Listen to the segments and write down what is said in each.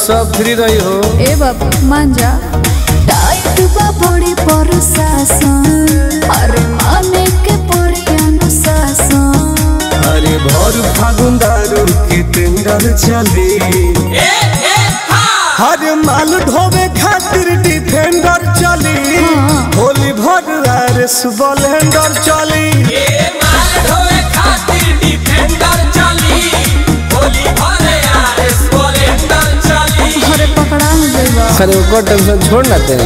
सब फ्री रही हो ए बाबू मान जा टाइट बा बड़ी प्रशासन अरे माने के पड़ी अनुशासन अरे भर फागुन दारू के टेंडर चली हर माल ढोवे खातिर डिफेंडर चली होली भर आर सुबलेंडर चली अरे पकड़ा न जाइबा अरे ओकर टेंशन छोड़ ना दे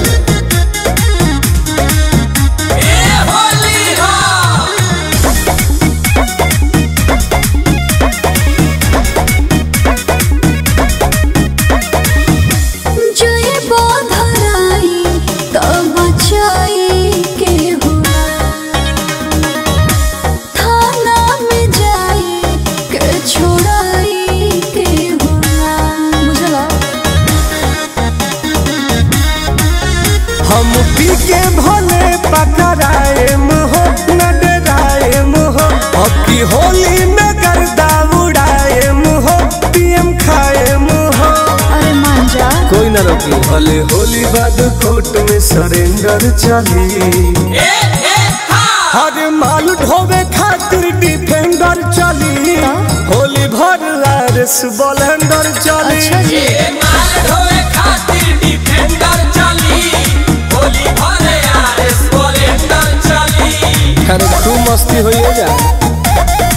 जय बाधराई तब बचाई के हुआ थाना में जाई के छोड़ाई के हुआ बुझला हम पी के भले पकड़ाए हो न डराए हो अब की होली में गर्दा उड़ाए हो पीएम खाए हो अरे मान जा कोई ना रोकी भले होली बाद कोर्ट में सरेंडर चली हर माल ढोवे खातिर डिफेंडर चली होली भर आरस बलेंडर चली अच्छा जी अरे तू मस्ती होइए जा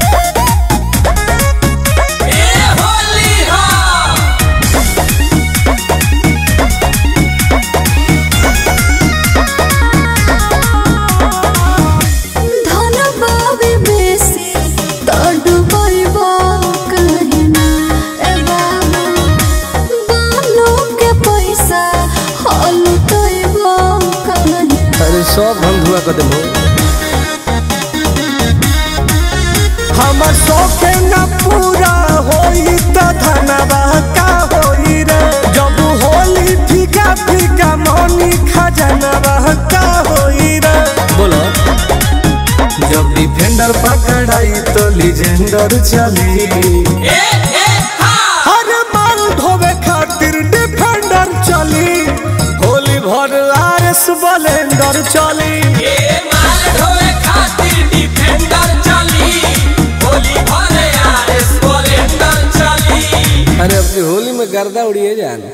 धन बाबे बेसी तडुबैबा कहना ए बाबू बालो के पैसा हलुटैबा कहना अरे सब हम धुआ कर देबो हमर शौके न पूरा होई त धनवा का होई रे जब होली फीका फीका मनी खजनवा का होई रे बोलो जब डिफेंडर पकड़ाई तो लीजेंडर चली हर माल धोवे खातिर डिफेंडर चली होली भर आरस बलेंडर चली अरे अपनी होली में गर्दा उड़िए जान